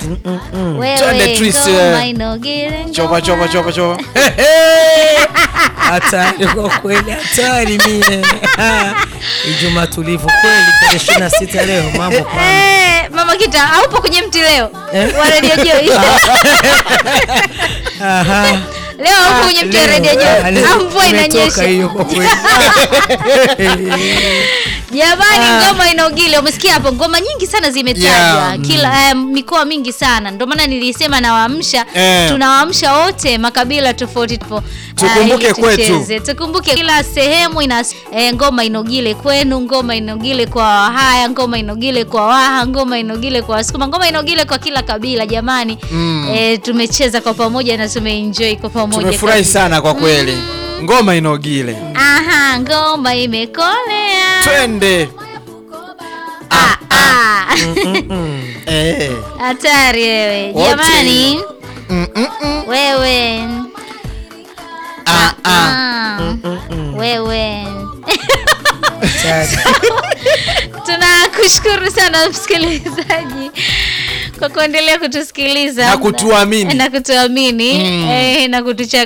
Wewe, Twende twist, ngoma eh. inogere, chopa ngoma. chopa chopa chopa hatari kwa kweli, hatari mie. Ijumaa tulivu kweli, tarehe ishirini na sita leo mambo kwa Eh, mama kita haupo kwenye mti leo Eh? wa redio Joy Aha. leo haupo kwenye mti wa Leo, redio ah, Joy leo au mvua imetoka inanyesha hiyo kwa kweli. Jamani, Ah. ngoma inaogile. Umesikia hapo, ngoma nyingi sana zimetajwa Yeah, kila eh, mikoa mingi sana. Ndio maana nilisema nawaamsha, Eh. tunawaamsha wote makabila tofauti tupo Tukumbuke ili kwetu. tucheze. Tukumbuke kila sehemu ina eh, ngoma inogile kwenu, ngoma inogile kwa Wahaya, ngoma inogile kwa Waha, ngoma inogile kwa Wasukuma, ngoma inogile kwa kila kabila. Jamani, eh, tumecheza kwa pamoja na tumeenjoy kwa pamoja. tumefurahi kabisa. sana kwa kweli ngoma inogile Aha, ngoma imekolea. twende Ah, ah. Eh. Hatari wewe Wote. jamani, Mm, mm, mm. wewe Ah, ah. Ah, wewe Hatari. tunakushukuru sana msikilizaji kwa kuendelea kutusikiliza Na kutuamini. na kutuamini Mm. eh, na kutuchagua